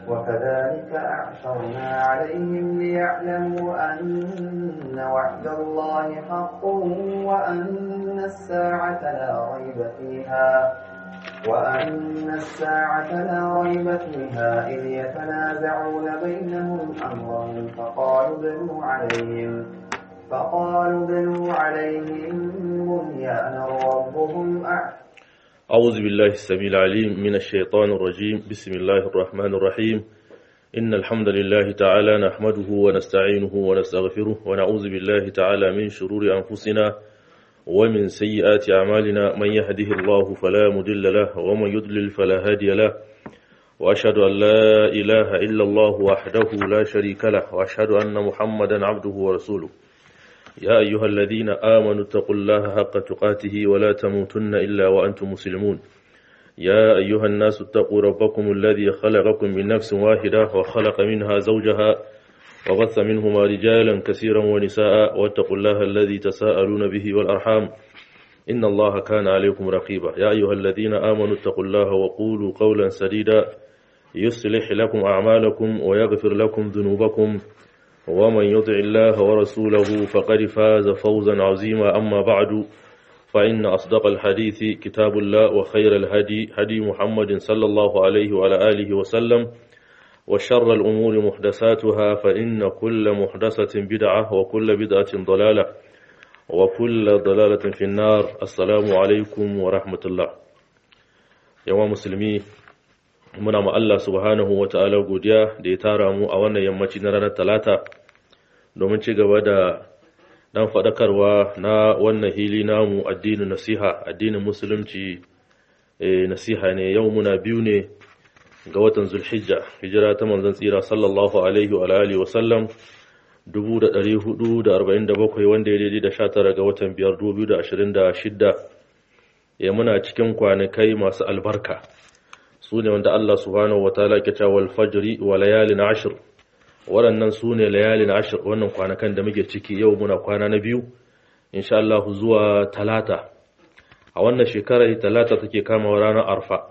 وكذلك أعثرنا عليهم ليعلموا أن وعد الله حق وأن الساعة لا ريب فيها وأن الساعة لا ريب فيها إذ يتنازعون بينهم أمرهم فقالوا بنوا عليهم فقالوا بنوا عليهم بنيانا ربهم أعلم أعوذ بالله السميع العليم من الشيطان الرجيم بسم الله الرحمن الرحيم إن الحمد لله تعالى نحمده ونستعينه ونستغفره ونعوذ بالله تعالى من شرور أنفسنا ومن سيئات أعمالنا من يهده الله فلا مضل له ومن يضلل فلا هادي له وأشهد أن لا إله إلا الله وحده لا شريك له وأشهد أن محمدا عبده ورسوله يا أيها الذين آمنوا اتقوا الله حق تقاته ولا تموتن إلا وأنتم مسلمون يا أيها الناس اتقوا ربكم الذي خلقكم من نفس واحدة وخلق منها زوجها وبث منهما رجالا كثيرا ونساء واتقوا الله الذي تساءلون به والأرحام إن الله كان عليكم رقيبا يا أيها الذين آمنوا اتقوا الله وقولوا قولا سديدا يصلح لكم أعمالكم ويغفر لكم ذنوبكم ومن يطع الله ورسوله فقد فاز فوزا عظيما أما بعد فإن أصدق الحديث كتاب الله وخير الهدي هدي محمد صلى الله عليه وعلى آله وسلم وشر الأمور محدثاتها فإن كل محدثة بدعة وكل بدعة ضلالة وكل ضلالة في النار السلام عليكم ورحمة الله يا مسلمي muna ma Allah subhanahu wa ta'ala godiya da ya tara mu a wannan yammaci na ranar talata domin ci gaba da dan faɗakarwa na wannan hili namu addinin nasiha addinin musulunci nasiha ne yau muna biyu ne ga watan zulhijja hijira ta manzon tsira sallallahu alaihi wa alihi wa sallam 1447 wanda ya daidai da 19 ga watan 5 2026 ya muna cikin kwanakai masu albarka su ne wanda Allah subhanahu wataala ke cewa wal fajri wa layalin ashr waɗannan su ne layalin ashr wannan kwanakan da muke ciki yau muna kwana na biyu insha Allah zuwa talata a wannan shekarar talata take kama ranar arfa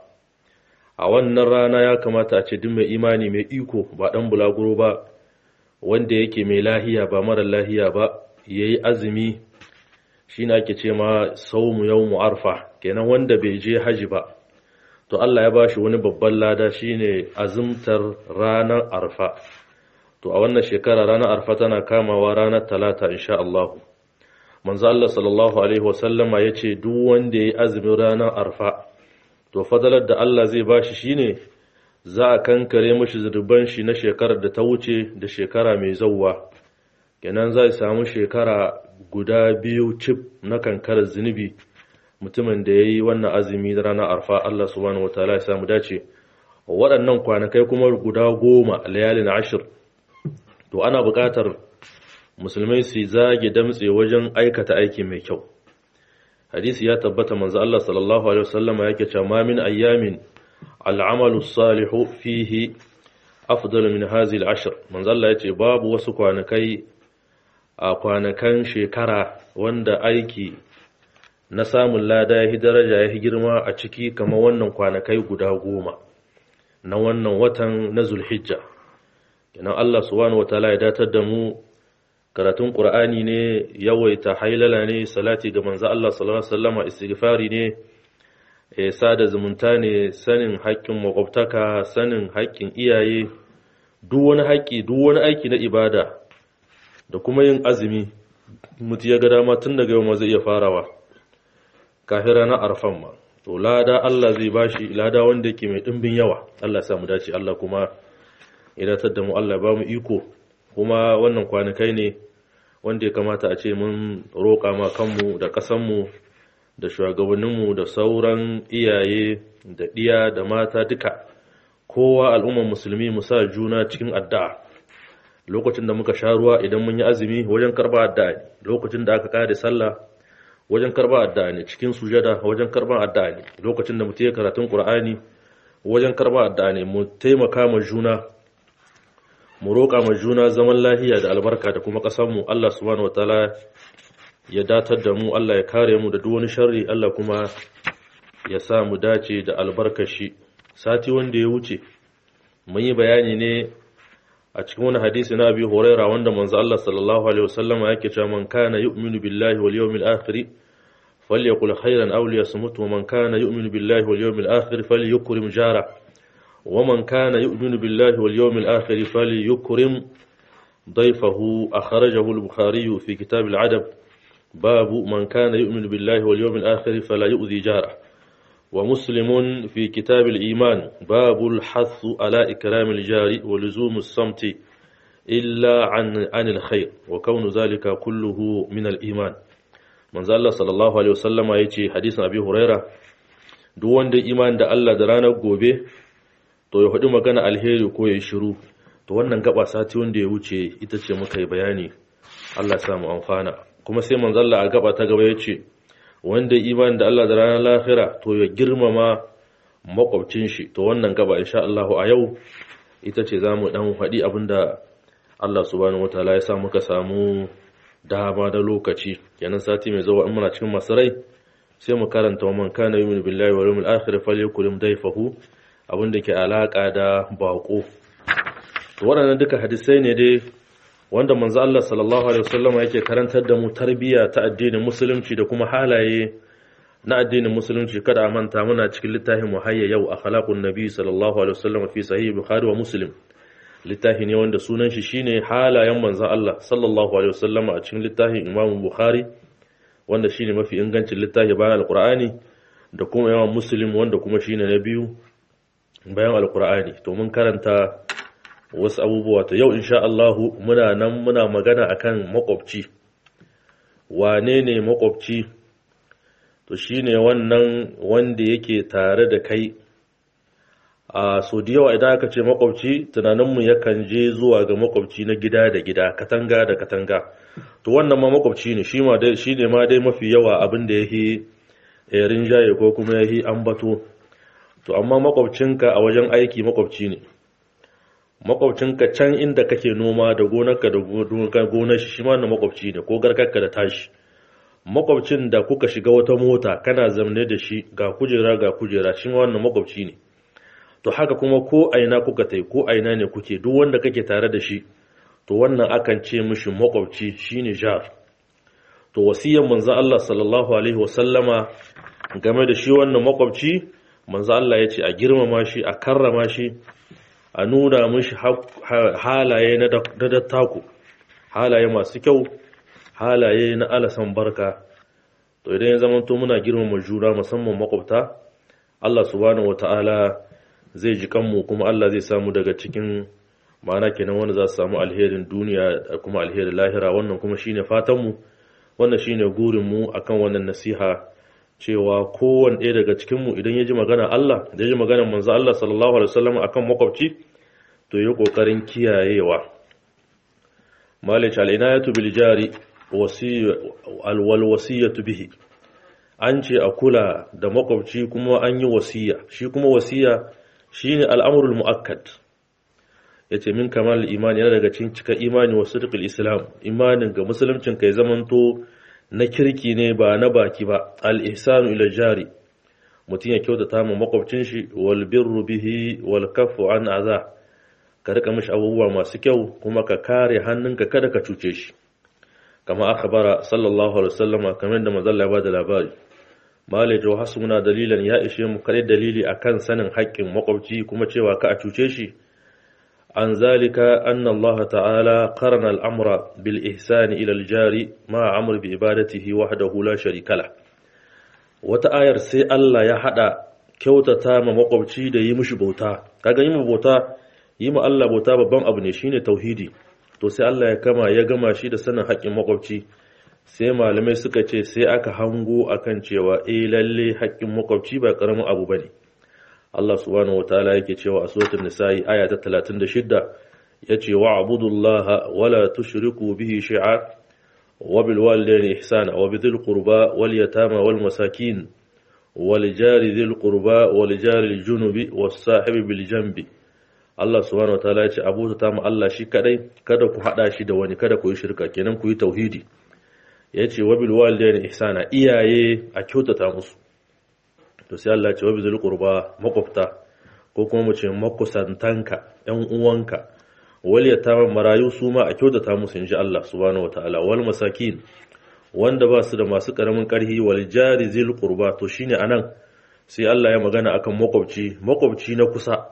a wannan rana ya kamata a ce duk mai imani mai iko ba dan bulaguro ba wanda yake mai lahiya ba mara lahiya ba yayi azumi shine ake ce ma saumu yawmu arfa kenan wanda bai je haji ba to Allah ya bashi wani babban lada shine azumtar ranar arfa to a wannan shekara ranar arfa tana kamawa ranar talata insha Allah manzo Allah sallallahu alaihi wasallama yace duk wanda yayi azumin ranar arfa to fadalar da Allah zai bashi shine za a kankare mishi zurban shi na shekarar da ta wuce da shekara mai zawwa kenan zai samu shekara guda biyu cif na kankarar zunubi mutumin da ya yi wannan azumi da ranar arfa Allah subhanahu wa ta'ala ya samu dace waɗannan kwanakai kuma guda goma layalin ashir to ana buƙatar musulmai su zage damtse wajen aikata aiki mai kyau hadisi ya tabbata manzo Allah sallallahu alaihi wasallama yake cewa ma min ayyamin al'amalu salihu fihi afdal min hadhihi al'ashr manzo Allah yace babu wasu kwanakai a kwanakan shekara wanda aiki na samun lada ya daraja ya girma a ciki kamar wannan kwanakai guda goma na wannan watan na zulhijja kenan Allah subhanahu wataala ya datar da mu karatun qur'ani ne yawaita hailala ne salati ga manzo Allah sallallahu alaihi wasallam istighfari ne eh sada zumunta ne sanin haƙƙin makwabtaka sanin haƙƙin iyaye duk wani haƙƙi duk wani aiki na ibada da kuma yin azumi mutu ya ga dama tun daga yau ma zai iya farawa kafin ranar arfan ma to lada Allah zai bashi lada wanda yake mai dimbin yawa Allah ya mu dace Allah kuma ya datar da mu Allah ya ba mu iko kuma wannan kwanakai ne wanda ya kamata a ce mun roƙa ma kanmu da ƙasanmu da shugabanninmu da sauran iyaye da ɗiya da mata duka kowa al'ummar musulmi mu sa juna cikin addu'a lokacin da muka sha ruwa idan mun yi azumi wajen karba addu'a lokacin da aka kare sallah wajen karba addu'a ne cikin sujada wajen karba addu'a ne lokacin da mutum ya karatun qur'ani wajen karba addu'a ne mu taimaka ma juna mu roƙa ma juna zaman lahiya da albarka da kuma ƙasar mu Allah subhanahu wataala ya datar da mu Allah ya kare mu da duk wani sharri Allah kuma ya sa mu dace da albarkashi sati wanda ya wuce mun yi bayani ne a cikin wani hadisi na abi huraira wanda manzo Allah sallallahu alaihi wasallam yake cewa man kana yu'minu billahi wal yawmil akhir falyaqul khairan aw liyasmut wa man kana yu'minu billahi wal yawmil akhir falyukrim jara wa man kana yu'minu billahi wal yawmil akhir falyukrim ضيفه أخرجه البخاري في كتاب العدب باب من كان يؤمن بالله واليوم الآخر فلا يؤذي جاره ومسلم في كتاب الإيمان باب الحث على إكرام الجار ولزوم الصمت إلا عن عن الخير وكون ذلك كله من الإيمان من الله صلى الله عليه وسلم يأتي حديث أبي هريرة duk wanda iman da Allah da ranar gobe to ya faɗi magana alheri ko ya shiru to wannan gaba sati wanda ya wuce ita ce muka yi bayani Allah ya samu amfana kuma sai manzalla a gaba ta gaba ya ce wanda iman da Allah da ranar lahira to ya girmama makwabcin shi to wannan gaba insha Allah a yau ita ce zamu dan faɗi abinda Allah subhanahu wataala ya sa muka samu dama da lokaci kenan sati mai zuwa in muna cikin masarai sai mu karanta wa man kana yu'minu billahi wal yawmil akhir falyakul dayfahu abinda ke alaka da bako to waɗannan duka hadisai ne dai wanda manzo Allah sallallahu alaihi wasallam yake karantar da mu tarbiyya ta addinin musulunci da kuma halaye na addinin musulunci kada a manta muna cikin littafin muhayya yau akhlaqun nabi sallallahu alaihi wasallam fi sahih bukhari wa muslim littafi ne wanda sunan shi shine halayen manzo Allah sallallahu alaihi wasallam a cikin littafin imam bukhari wanda shine mafi ingancin littafi bayan alqur'ani da kuma yawan muslim wanda kuma shine na biyu bayan alqur'ani to mun karanta wasu abubuwa to yau insha Allahu muna nan muna magana akan makwabci wane ne makwabci to shine wannan wanda yake tare da kai a so da yawa idan aka ce makwabci tunaninmu yakan je zuwa ga makwabci na gida da gida katanga da katanga to wannan ma makwabci ne shi ne ma dai mafi yawa abin da yake rinjaye ko kuma yake ambato to amma makwabcinka a wajen aiki makwabci ne makwabcinka can inda kake noma da gonarka da gonar shi shi ma na makwabci ne ko garkarka da tashi makwabcin da kuka shiga wata mota kana zamne da shi ga kujera ga kujera shi ma wannan makwabci ne to haka kuma ko aina kuka tai ko aina ne kuke duk wanda kake tare da shi to wannan akan ce mishi makwabci shine jar to wasiyan manzo Allah sallallahu alaihi wasallama game da shi wannan makwabci manzo Allah ya ce a girmama shi a karrama shi a nuna mishi halaye na dattako halaye masu kyau halaye na alasan barka to idan ya zamanto muna girmama juna musamman makwabta Allah subhanahu wataala zai ji kanmu kuma Allah zai samu daga cikin ma'ana kenan wanda za su samu alherin duniya da kuma alherin lahira wannan kuma shine fatanmu wannan shine gurinmu akan wannan nasiha cewa kowane ɗaya daga cikinmu idan ya ji magana Allah da ya ji magana manzo Allah sallallahu alaihi wasallam akan makwabci to yi kokarin kiyayewa malik al-inayatu bil jari wal wasiyatu bihi an ce a kula da makwabci kuma an yi wasiya shi kuma wasiya shine al'amrul muakkad yace min kamal imani yana daga cikin cika imani wa sidqil islam imanin ga musuluncin kai zamanto na kirki ne ba na baki ba al-ihsanu ila jari mutum ya kyautata ma makwabcin shi wal birru bihi wal kaffu an aza ka rika mishi abubuwa masu kyau kuma ka kare hannunka kada ka cuce shi kama akhbara sallallahu alaihi wasallam kamar da manzo Allah ya bada labari malai jo hasuna dalilan ya ishe mu kare dalili akan sanin haƙƙin makwabci kuma cewa ka a cuce shi عن ذلك أن الله تعالى قرن الأمر بالإحسان إلى الجار مع أمر بعبادته وحده لا شريك له وتآير سي الله يحدى kyautata ma makwabci da yi mishi bauta kaga yi bauta yi ma Allah bauta babban abu ne shine tauhidi to sai Allah ya kama ya gama shi da sanin haƙƙin makwabci sai malamai suka ce sai aka hango akan cewa eh lalle haƙƙin makwabci ba ƙaramin abu bane Allah subhanahu wataala yake cewa a suratul nisa'i aya ta 36 yace wa abudullaha wala tushriku bihi shay'a wa bil walidayni ihsana wa bidhil qurba wal yatama wal masakin wal jari dhil qurba wal jari al junubi was sahibi bil janbi Allah subhanahu wataala yace abuta ta mu Allah shi kadai kada ku hada shi da wani kada ku yi shirka kenan ku yi tauhidi yace wa bil walidayni ihsana iyaye a kyautata musu to sai Allah ce wabi zul qurba makwabta ko kuma mu ce makusantanka ‘yan uwanka wal yatama marayu su ma a kyautata musu inji Allah subhanahu wataala wal masakin wanda ba su da masu karamin karhi wal jari zil qurba to shine anan sai Allah ya magana akan makwabci makwabci na kusa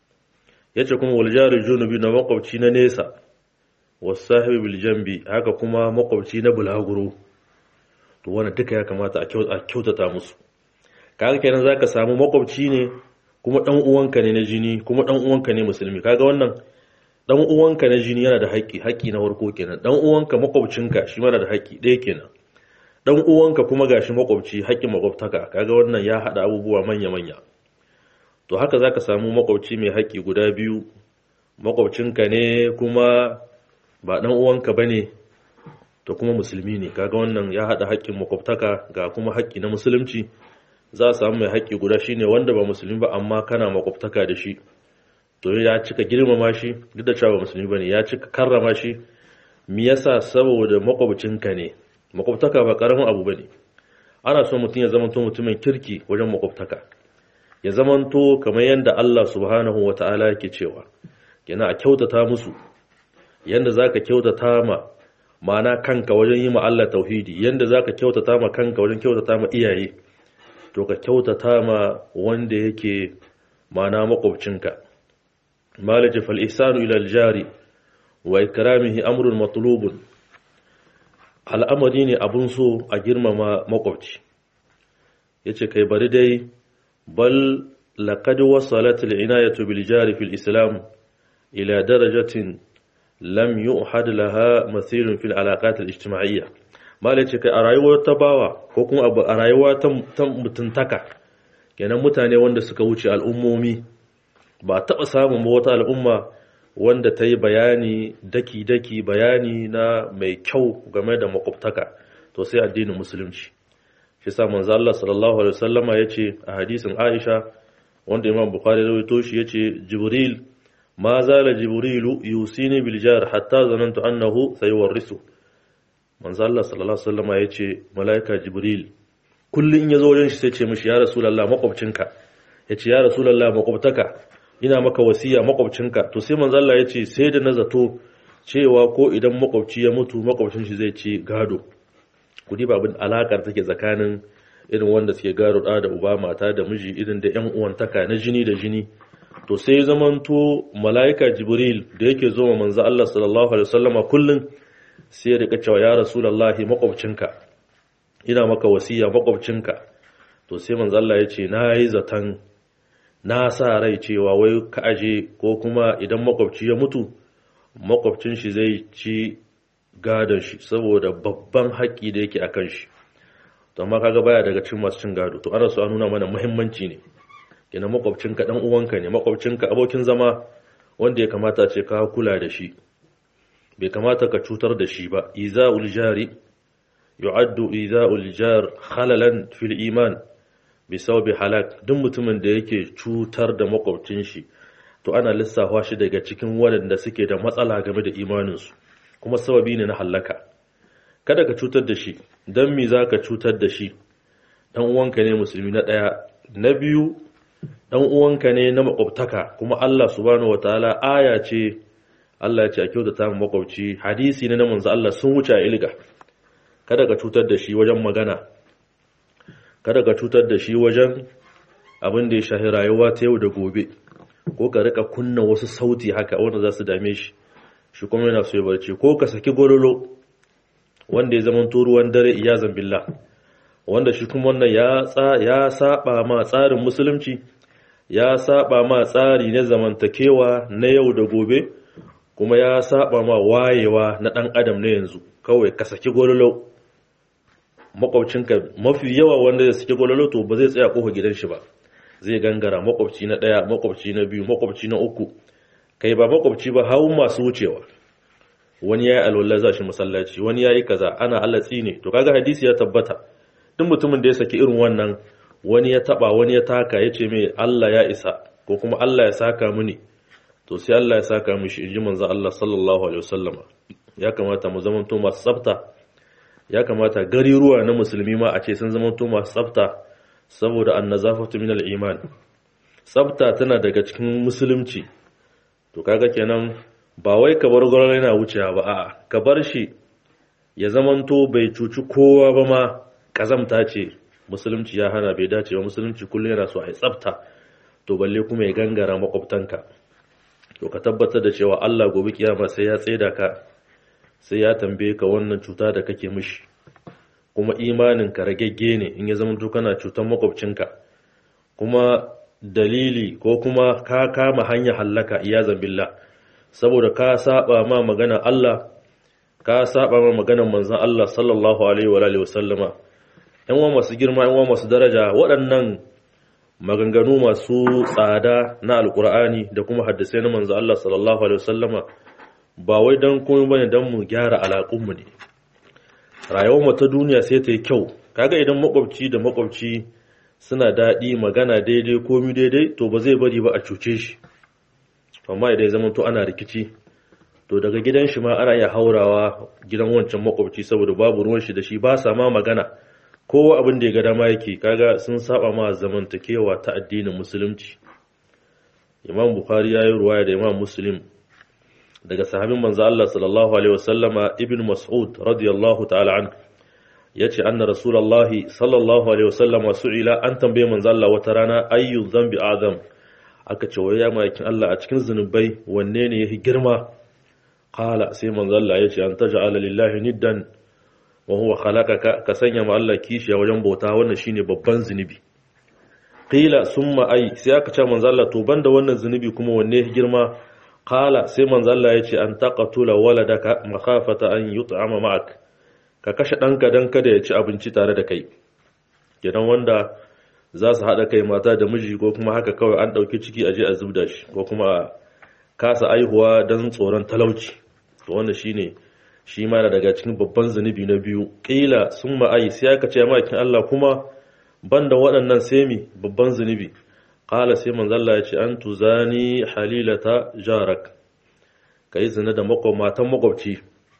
yace kuma wal jari junubi na makwabci na nesa was sahibi bil jambi haka kuma makwabci na bulaguro to wannan duka ya kamata a kyautata musu kaga kenan zaka samu makwabci ne kuma dan uwanka ne na jini kuma dan uwanka ne musulmi kaga wannan dan uwanka na jini yana da haƙƙi haƙƙi na farko kenan dan uwanka makwabcinka shi mana da haƙƙi ɗaya kenan dan uwanka kuma gashi makwabci haƙƙin makwabtaka kaga wannan ya hada abubuwa manya manya to haka zaka samu makwabci mai haƙƙi guda biyu makwabcinka ne kuma ba dan uwanka bane to kuma musulmi ne kaga wannan ya hada haƙƙin makwabtaka ga kuma haƙƙi na musulunci za a samu mai haƙƙi guda shine wanda ba musulmi ba amma kana makwabtaka da shi to ya cika girmama shi duk da cewa musulmi bane ya cika karrama shi me yasa saboda makwabcinka ne makwabtaka ba karamin abu bane ana so mutum ya zamanto mutumin kirki wajen makwabtaka ya zamanto kamar yadda Allah subhanahu wata'ala yake cewa yana a kyautata musu yanda zaka kyautata ma ma'ana kanka wajen yi ma Allah tauhidi yanda zaka kyautata ma kanka wajen kyautata ma iyaye to ka kyautata ma wanda yake ma'ana makwabcinka malaji fal ihsanu ila aljari wa ikramihi amrun matlubun al'amari ne abun so a girmama makwabci yace kai bari dai bal laqad wasalat al'inayatu bil jari fil islam ila darajatin lam yu'had laha mathilun fil alaqat al ijtima'iyya malaji kai a rayuwar ta bawa ko kuma a rayuwa ta mutuntaka kenan mutane wanda suka wuce al'ummomi ba taɓa samun wata al'umma wanda ta yi bayani daki-daki bayani na mai kyau game da makwabtaka to sai addinin musulunci shi sa manzo Allah sallallahu alaihi wasallama yace a hadisin Aisha wanda Imam Bukhari rawaito shi yace Jibril ma zala Jibrilu yusini bil jar hatta zanantu annahu sayuwarrisu manzo Allah sallallahu alaihi wasallama yace malaika Jibril kullun in yazo wajen shi sai ce mishi ya rasulullah makwabcinka yace ya rasulullah makwabtaka ina maka wasiya makwabcinka to sai manzo Allah ya ce sai da na zato cewa ko idan makwabci ya mutu makwabcin shi zai ci gado ku diba abin alakar take tsakanin irin wanda suke gado da da uba mata da miji irin da ƴan uwantaka na jini da jini to sai ya zamanto malaika jibril da yake zo ma manzo Allah sallallahu alaihi wasallama kullun sai ya rika cewa ya rasulullahi makwabcinka ina maka wasiya makwabcinka to sai manzo Allah ya ce na yi zaton na sa rai cewa wai ka aje ko kuma idan makwabci ya mutu makwabcin shi zai ci gadon shi saboda babban haƙƙi da yake akan shi to amma kaga baya daga cikin masu cin gado to ana so a nuna mana muhimmanci ne kina makwabcinka dan uwanka ne makwabcinka abokin zama wanda ya kamata ce ka kula da shi bai kamata ka cutar da shi ba iza'ul jari yu'addu iza'ul jar khalalan fil iman bisaubi halak duk mutumin da yake cutar da makwabcin shi to ana lissafa shi daga cikin waɗanda suke da matsala game da imaninsu kuma sababi ne na hallaka kada ka cutar da shi don me za ka cutar da shi ɗan uwanka ne musulmi na ɗaya na biyu ɗan uwanka ne na makwabtaka kuma Allah subhanahu wataala aya ce Allah ya ce a kyautata mu makwabci hadisi ne na manzo Allah sun wuce a ilga kada ka cutar da shi wajen magana kada ka cutar da shi wajen abin da ya shahi rayuwa ta yau da gobe ko ka rika kunna wasu sauti haka wanda za su dame shi shi kuma yana so ya barci ko ka saki gololo wanda ya zama ruwan dare iyazan billah wanda shi kuma wannan ya ya saba ma tsarin musulunci ya saba ma tsari na zamantakewa na yau da gobe kuma ya saba ma wayewa na dan adam na yanzu kawai ka saki gololo makwabcinka mafi yawa wanda ya suke gwalolo to ba zai tsaya kofa gidan shi ba zai gangara makwabci na ɗaya makwabci na biyu makwabci na uku kai ba makwabci ba hau masu wucewa wani ya yi alwallah za shi masallaci wani ya yi kaza ana alatsi ne to kaga hadisi ya tabbata duk mutumin da ya saki irin wannan wani ya taba wani ya taka ya ce mai Allah ya isa ko kuma Allah ya saka mini to sai Allah ya saka mishi inji manzo Allah sallallahu alaihi wasallama ya kamata mu zamanto masu tsafta ya kamata gariruwa na musulmi ma a ce sun zama to masu tsafta saboda annazafatu min al-iman tsafta tana daga cikin musulunci to kaga kenan ba wai ka bar gwarar yana wucewa ba a'a ka bar shi ya zamanto bai cuci kowa ba ma kazamta ce musulunci ya hana bai dace ba musulunci kullum yana so a yi tsafta to balle kuma ya gangara makwabtanka to ka tabbatar da cewa Allah gobe kiyama sai ya tsaida ka sai ya tambaye ka wannan cuta da kake mishi kuma imanin ka ragegge ne in ya zama kana cutar makwabcinka kuma dalili ko kuma ka kama hanya hallaka iyazan billah saboda ka saba ma magana Allah ka saba ma maganar manzon Allah sallallahu alaihi wa alihi wasallama yan wa masu girma yan wa masu daraja waɗannan maganganu masu tsada na alkur'ani da kuma hadisai na manzon Allah sallallahu alaihi wasallama ba wai dan komai bane dan mu gyara alaƙunmu ne rayuwar mu ta duniya sai ta yi kyau kaga idan makwabci da makwabci suna daɗi magana daidai komi daidai to ba zai bari ba a cuce shi amma idan ya zama to ana rikici to daga gidan shi ma ana iya haurawa gidan wancan makwabci saboda babu ruwan shi da shi ba sa ma magana kowa abin da ya ga dama yake kaga sun saba ma zamantakewa ta addinin musulunci imam bukhari ya yi ruwaya da imam muslim daga sahabin manzo Allah sallallahu alaihi wasallama ibn mas'ud radiyallahu ta'ala an yace anna rasulullahi sallallahu alaihi wasallama su'ila an tambaye manzo Allah wata rana ayyu dhanbi azam aka ce wai ya makin Allah a cikin zunubai wanne ne yafi girma qala sai manzo Allah yace an taj'ala lillahi niddan wa huwa khalaqaka ka sanya ma Allah kishiya wajen bauta wannan shine babban zunubi qila summa ay sai aka ce manzo Allah to banda wannan zunubi kuma wanne yafi girma qala sai manzo Allah yace an taqatula waladaka makhafata an yut'ama ma'ak ka kashe danka dan kada ya ci abinci tare da kai kenan wanda za su haɗa kai mata da miji ko kuma haka kawai an ɗauki ciki a je a zubda shi ko kuma a kasa aihuwa don tsoron talauci to wanda shine shi ma daga cikin babban zunubi na biyu ƙila sun ma'ai sai aka ce makin Allah kuma banda waɗannan semi babban zunubi ƙala sai manzalla ya ce an tuzani halilata jarak ka yi zina da matan makwabci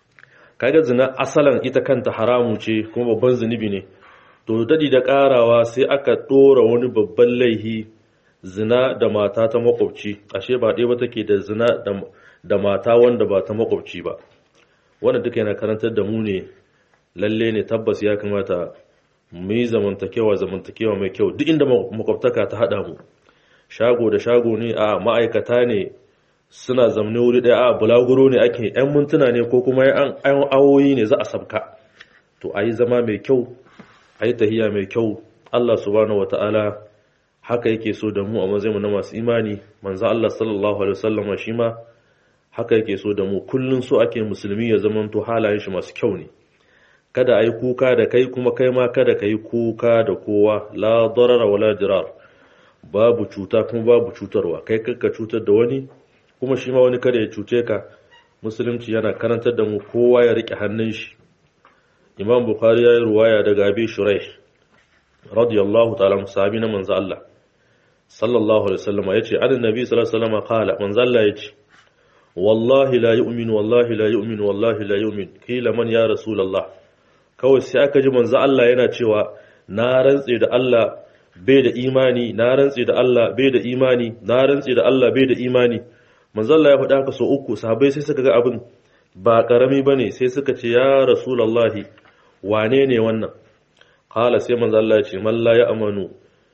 kaga zina asalan ita kanta haramu ce kuma babban zunubi ne to dadi da karawa sai aka dora wani babban laihi zina da mata ta makwabci ashe ba ɗaya ba take da zina da mata wanda ba ta makwabci ba wanda duka yana karantar da mu ne lalle ne tabbas ya kamata mu yi zamantakewa zamantakewa mai kyau duk inda makwabtaka ta haɗa mu shago da shago ne a ma'aikata ne suna zamne wuri ɗaya a bulaguro ne ake 'yan mintuna ne ko kuma 'yan awoyi ne za a sabka to a yi zama mai kyau a yi tahiya mai kyau Allah subhanahu wata'ala haka yake so da mu a mazaimu na masu imani manzo Allah sallallahu alaihi wasallam shi ma haka yake so da mu kullun so ake musulmi ya zamanto halayen shi masu kyau ne kada ayi kuka da kai kuma kai ma kada kai kuka da kowa la darara wala dirar babu cuta kuma babu cutarwa kai kakka cutar da wani kuma shi ma wani kada ya cuce ka musulunci yana karantar da mu kowa ya rike hannun shi imam bukhari ya yi ruwaya daga abi shuraih radiyallahu ta'ala sahabi na manzo Allah sallallahu alaihi wasallam yace annabi sallallahu alaihi wasallam qala manzo Allah yace wallahi la yu'min wallahi la yu'min wallahi la yu'min kila man ya rasulullah kawai sai aka ji manzo Allah yana cewa na rantse da Allah bai da imani na rantse da Allah bai da imani na rantse da Allah bai da imani manzo Allah ya faɗa haka so uku sahabbai sai suka ga abin ba karami bane sai suka ce ya rasulullahi wane ne wannan kala sai manzo Allah ya ce man la ya'manu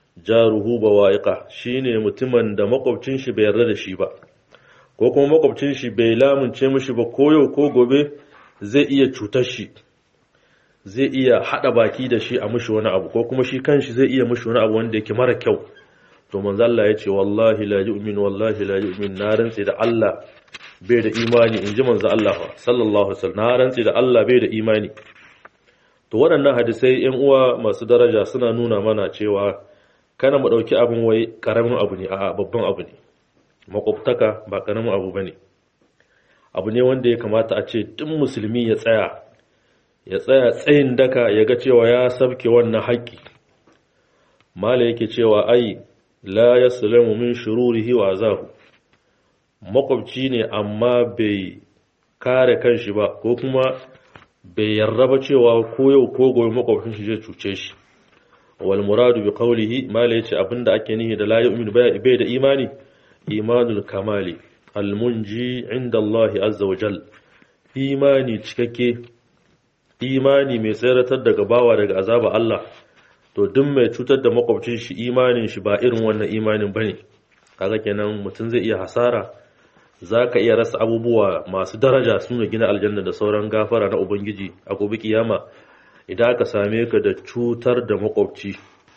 jaruhu bawa'iqa shine mutumin da makwabcin shi bai yarda da shi ba ko kuma makwabcin shi bai lamunce mishi ba ko yau ko gobe zai iya cutar shi zai iya hada baki da shi a mishi wani abu ko kuma shi kanshi zai iya mishi wani abu wanda yake mara kyau to manzo Allah ya ce wallahi la yu'min wallahi la yu'min na rantsi da Allah bai da imani in ji manzo Allah sallallahu alaihi wasallam na rantsi da Allah bai da imani to waɗannan hadisai ‘yan uwa masu daraja suna nuna mana cewa kana mu ɗauki abin wai ƙaramin abu ne a babban abu ne makwabtaka ba ƙaramin abu ba ne abu ne wanda ya kamata a ce duk musulmi ya tsaya ya tsaya tsayin daka ya ga cewa ya sabke wannan haƙƙi mala yake cewa ai la ya min shururihi wa zahu makwabci ne amma bai kare kanshi ba ko kuma bai yarda ba cewa ko yau ko gobe makwabcin shi zai cuce shi wal muradu bi qawlihi mala yace abinda ake nihi da la yu'minu bai da imani imanul kamali al munji inda Allah azza wa jal imani cikakke imani mai tseratar daga bawa daga azaba Allah to duk mai cutar da makwabcin shi imanin shi ba irin wannan imanin bane kaga kenan mutum zai iya hasara zaka iya rasa abubuwa masu daraja suna gina aljanna da sauran gafara na ubangiji a gobe kiyama idan aka same ka da cutar da makwabci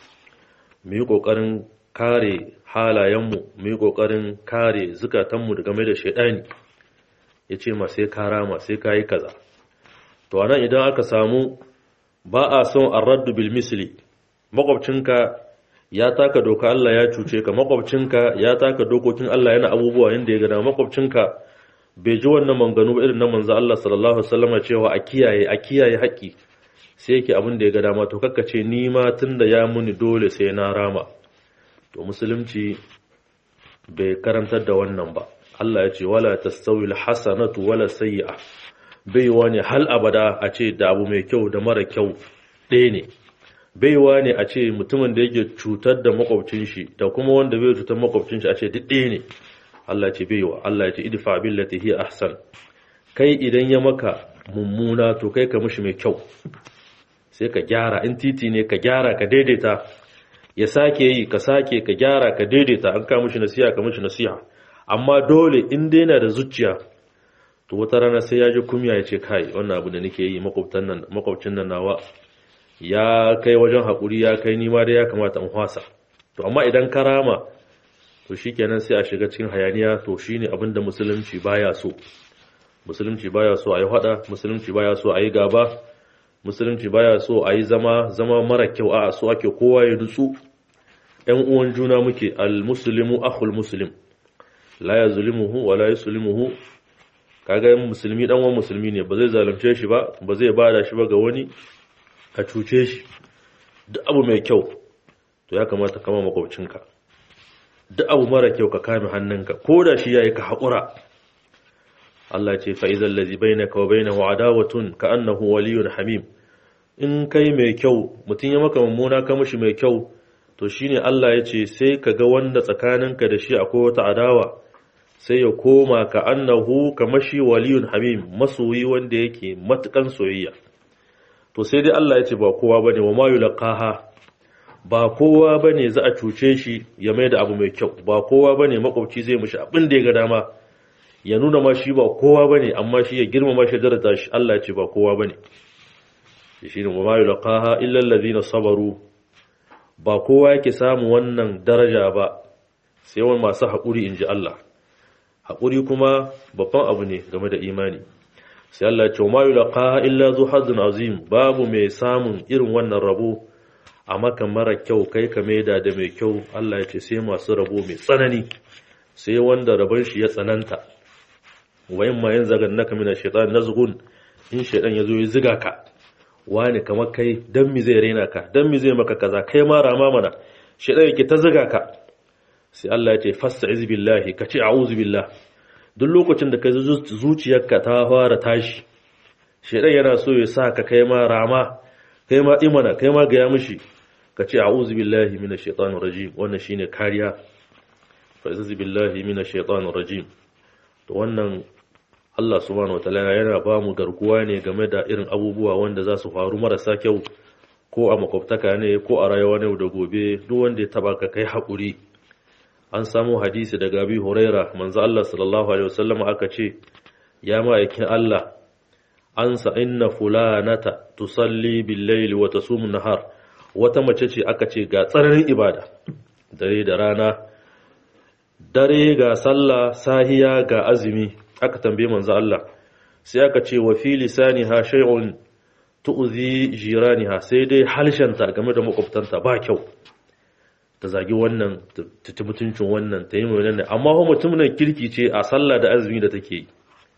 mu yi kokarin kare halayenmu mu yi kokarin kare zukatanmu da game da shaidani ya ce ma sai ka rama sai ka yi kaza to anan idan aka samu ba a son arraddu bil misli makwabcinka ya taka doka Allah ya cuce ka makwabcinka ya taka dokokin Allah yana abubuwa yanda ya gada makwabcinka bai ji wannan manganu ba irin na manzo Allah sallallahu alaihi wasallam cewa a kiyaye a kiyaye haƙi sai yake abin da ya ga dama to kakka ce ni ma tunda ya muni dole sai na rama to musulunci bai karantar da wannan ba Allah ya ce wala tastawi alhasanatu wala sayyi'a bai wani hal abada a ce da abu mai kyau da mara kyau ɗaya ne baiwa ne a ce mutumin da yake cutar da makwabcin shi da kuma wanda bai cutar makwabcin shi a ce duk ɗaya ne Allah ce baiwa Allah ya ce idfa billati hi ahsan kai idan ya maka mummuna to kai ka mishi mai kyau sai ka gyara in titi ne ka gyara ka daidaita ya sake yi ka sake ka gyara ka daidaita an ka mishi nasiha ka mishi nasiha amma dole in dai yana da zuciya to wata rana sai ya ji kumya ya ce kai wannan abu da nake yi makwabtan nan makwabcin nan nawa ya kai wajen haƙuri ya kai nima da ya kamata in hwasa to amma idan karama to shikenan sai a shiga cikin hayaniya to shine abin da musulunci baya so musulunci baya so a yi hada musulunci baya so a yi gaba musulunci baya so a yi zama zama mara kyau a so ake kowa ya nutsu ‘yan uwan juna muke al-muslimu akhul muslim la ya zulimuhu wa la yuslimuhu kaga musulmi dan uwan musulmi ne ba zai zalunce shi ba ba zai bada shi ba ga wani a cuce shi duk abu mai kyau to ya kamata kama makwabcinka duk abu mara kyau ka kame hannunka ko da shi yayi ka haƙura Allah ce fa idhal ladhi bainaka wa bainahu adawatun ka annahu waliyyun hamim in kai mai kyau mutun ya maka mummuna ka mishi mai kyau to shine Allah ya ce sai ka ga wanda tsakaninka da shi akwai wata adawa sai ya koma ka annahu kamashi waliyun hamim masoyi wanda yake matukan soyayya to sai dai Allah ya ce ba kowa bane wa ma yulqaha ba kowa bane za a cuce shi ya mai da abu mai kyau ba kowa bane makwabci zai mishi abin da ya ga dama ya nuna ma shi ba kowa bane amma shi ya girmama shi darata shi Allah ya ce ba kowa bane shi ne wa ma yulqaha illa alladhina sabaru ba kowa yake samu wannan daraja ba sai wani masu haƙuri inji Allah haƙuri kuma babban abu ne game da imani sai Allah ya ce ma yulqa illa zu hazin azim babu mai samun irin wannan rabo a maka mara kyau kai ka maida da mai kyau Allah ya ce sai masu rabo mai tsanani sai wanda rabon shi ya tsananta wa in ma yanzagannaka min ash-shaytan nazghun in shaytan yazo ya ziga ka wani kamar kai dan mi zai raina ka dan mi zai maka kaza kai ma rama mana shaytan yake ta ziga ka sai Allah ya ce fasta'iz billahi ka ce a'udhu billah duk lokacin da ka zuciyarka ta fara tashi shedan yana so ya sa ka kai ma rama kai ma imana kai ma gaya mishi ka ce a'udhu billahi minash shaitanir rajim wannan shine kariya fa'iz billahi minash shaitanir rajim to wannan Allah subhanahu wataala yana ba mu garkuwa ne game da irin abubuwa wanda za su faru marasa kyau ko a makwabtaka ne ko a rayuwa ne da gobe duk wanda ya taba ka kai haƙuri an samu hadisi daga abi huraira manzo Allah sallallahu alaihi wasallam aka ce ya ma'aikin Allah an sa inna fulanata tusalli bil layli wa tasumu nahar wata mace ce aka ce ga tsananin ibada dare da rana dare ga sallah sahiya ga azumi aka tambaye manzo Allah sai aka ce wa fi lisaniha shay'un tu'zi jiraniha sai dai halshanta game da makwabtanta ba kyau ta zagi wannan ta ci mutuncin wannan ta yi mai wannan amma kuma mutumin kirki ce a sallah da azumi da take yi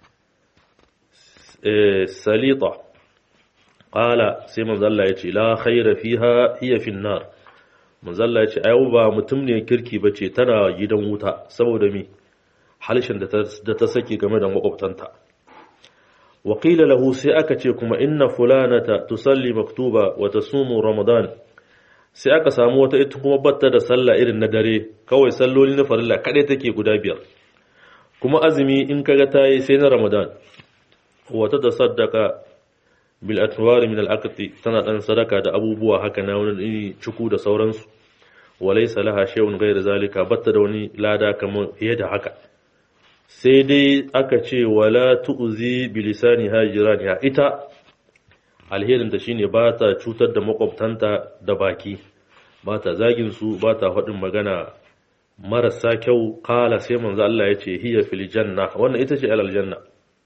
salita qala sai manzo Allah ya ce la khaira fiha hiya fi nar manzo Allah ya ce ayu ba mutum ne kirki bace tana gidan wuta saboda mi halshen da ta da ta saki game da makwabtanta wa qila lahu sai aka ce kuma inna fulanata tusalli maktuba wa tasumu ramadan sai aka samu wata ita kuma batta da sallah irin na dare kawai salloli na farilla kaɗai take guda biyar kuma azumi in kaga ta yi sai na ramadan wata da saddaka bil atwari min al tana dan sadaka da abubuwa haka na wani cuku da sauransu walaysa laha shay'un ghayr zalika batta da wani lada kamar fiye da haka sai dai aka ce wala tu'zi bi lisani hajiraniha ita alherin ta shine ba ta cutar da makwabtanta da baki ba ta zagin su ba ta faɗin magana marasa kyau kala sai manzo Allah ya ce hiya fil janna wannan ita ce alal janna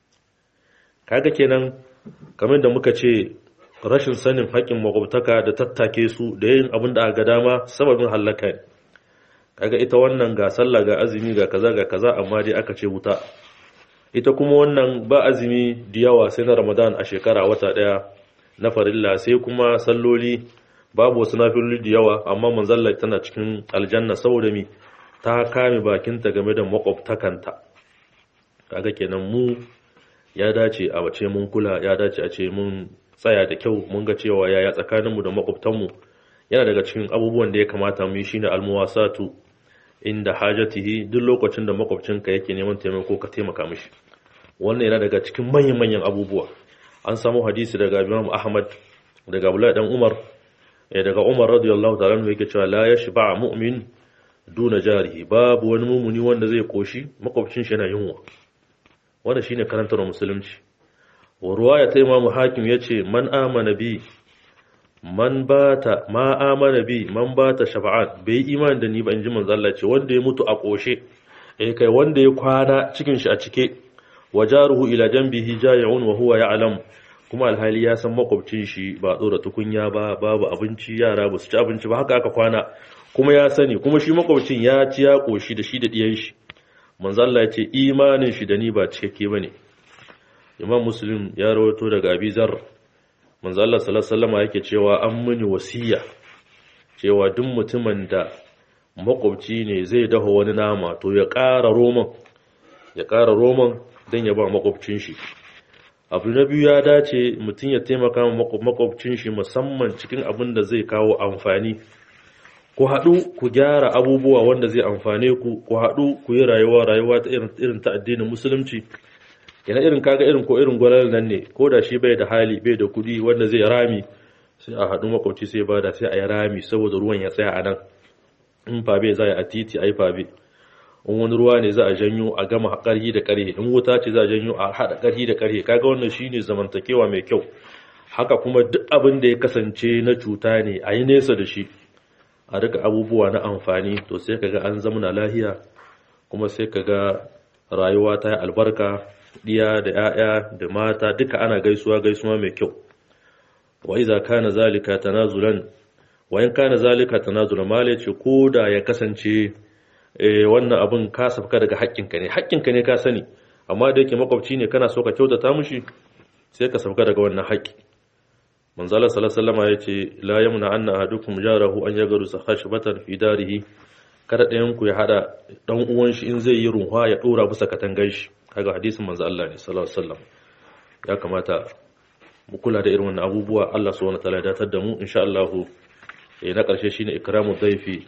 kaga kenan kamar da muka ce rashin sanin haƙƙin makwabtaka da tattake su da yin abin da aka dama sababin halaka ne kaga ita wannan ga sallah ga azumi ga kaza ga kaza amma dai aka ce wuta ita kuma wannan ba azumi da yawa sai na ramadan a shekara wata daya na farilla sai kuma salloli babu wasu nafiloli da yawa amma manzalla tana cikin aljanna saboda mi ta kame bakinta game da makwabtakanta kaga kenan mu ya dace a wace mun kula ya dace a ce mun tsaya da kyau mun ga cewa yaya tsakaninmu da makwabtanmu yana daga cikin abubuwan da ya kamata mu yi shine almuwasatu inda hajatihi duk lokacin da makwabcinka yake neman taimako ka taimaka mishi wannan yana daga cikin manyan manyan abubuwa an samu hadisi daga Imam Ahmad daga Abdullah dan Umar eh daga Umar radiyallahu ta'ala anhu yake cewa la yashba mu'min duna jarihi babu wani mumuni wanda zai koshi makwabcin shi yana yunwa wannan shine karantar musulunci wa ruwaya ta Imam Hakim yace man amana bi man bata ma amana bi man bata shafa'at bai iman da ni ba inji manzo Allah ce wanda ya mutu a koshe eh kai wanda ya kwana cikin shi a cike wajaruhu ila janbihi ja'iun wa huwa ya'lam kuma alhali ya san makwabcin shi ba dora tukunya ba babu abinci yara ba su ci abinci ba haka aka kwana kuma ya sani kuma shi makwabcin ya ci ya koshi da shi da diyan shi manzo Allah ya ce imanin shi da ni ba cikakke bane Imam Muslim ya rawaito daga Abi Zar manzo Allah sallallahu alaihi wasallam yake cewa an muni wasiya cewa duk mutumin da makwabci ne zai dafa wani nama to ya ƙara roman ya ƙara roman don ya ba makwabcin shi abu na biyu ya dace mutum ya taimaka makwabcin shi musamman cikin abin da zai kawo amfani ku haɗu ku gyara abubuwa wanda zai amfane ku ku haɗu ku yi rayuwa rayuwa ta irin ta addinin musulunci yana irin kaga irin ko irin gwalar nan ne ko da shi bai da hali bai da kuɗi wanda zai rami sai a haɗu makwabci sai bada sai a yi rami saboda ruwan ya tsaya a nan in fabe za a yi a titi a yi fabe in wani ruwa ne za a janyo a gama ƙarhi da ƙarhe in wuta ce za a janyo a haɗa ƙarhi da ƙarhe kaga wannan shine zamantakewa mai kyau haka kuma duk abin da ya kasance na cuta ne a yi nesa da shi a rika abubuwa na amfani to sai kaga an zamana lahiya kuma sai kaga rayuwa ta yi albarka diya da 'ya'ya da mata duka ana gaisuwa gaisuwa mai kyau wa iza kana zalika tanazulan wa in kana zalika tanazulan mala ce ko da ya kasance wannan abin ka safka daga haƙƙinka ne haƙƙinka ne ka sani amma da yake makwabci ne kana so ka kyautata mushi sai ka safka daga wannan haƙƙi manzala sallallahu alaihi ya ce la yamna anna ahadukum jarahu an yagaru khashbatan fi darihi kada ɗayan ku ya hada dan uwan shi in zai yi runwa ya dora bisa katangar shi kaga hadisin manzo Allah ne sallallahu alaihi wasallam ya kamata mu kula da irin wannan abubuwa Allah subhanahu wataala ya datar da mu insha Allah eh na ƙarshe shine ikramu dhaifi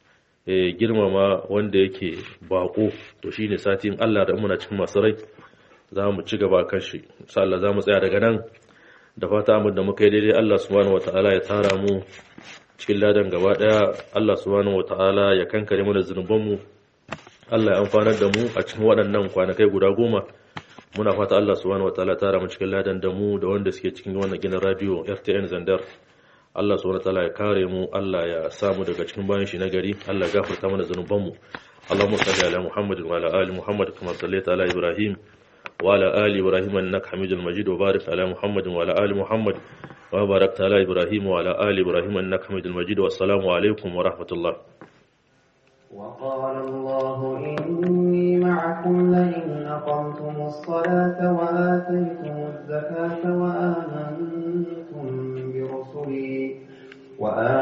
eh girmama wanda yake bako to shine satin Allah da muna cikin masu rai za mu ci gaba kan shi insha Allah za mu tsaya daga nan da fata mu da muka yi daidai Allah subhanahu wataala ya tara mu cikin ladan gaba daya Allah subhanahu wataala ya kankare mu da zunuban mu Allah ya amfanar da mu a cikin waɗannan kwanakai guda goma muna fata Allah subhanahu wataala tara mu cikin ladan da mu da wanda suke cikin wannan ginin radio RTN Zandar Allah subhanahu wataala ya kare mu Allah ya samu daga cikin bayan shi nagari Allah ya gafarta mana zanuban mu Allahumma salli ala Muhammadin wa ala ali Muhammad kama sallaita ala Ibrahim wa ala ali Ibrahim innaka Hamidul Majid wa barik ala Muhammadin wa ala ali Muhammad wa barakta ala Ibrahim wa ala ali Ibrahim innaka Hamidul Majid wa assalamu alaikum wa rahmatullah وقال الله إني معكم لئن أقمتم الصلاة وآتيتم الزكاة وآمنتم برسلي وآمنتم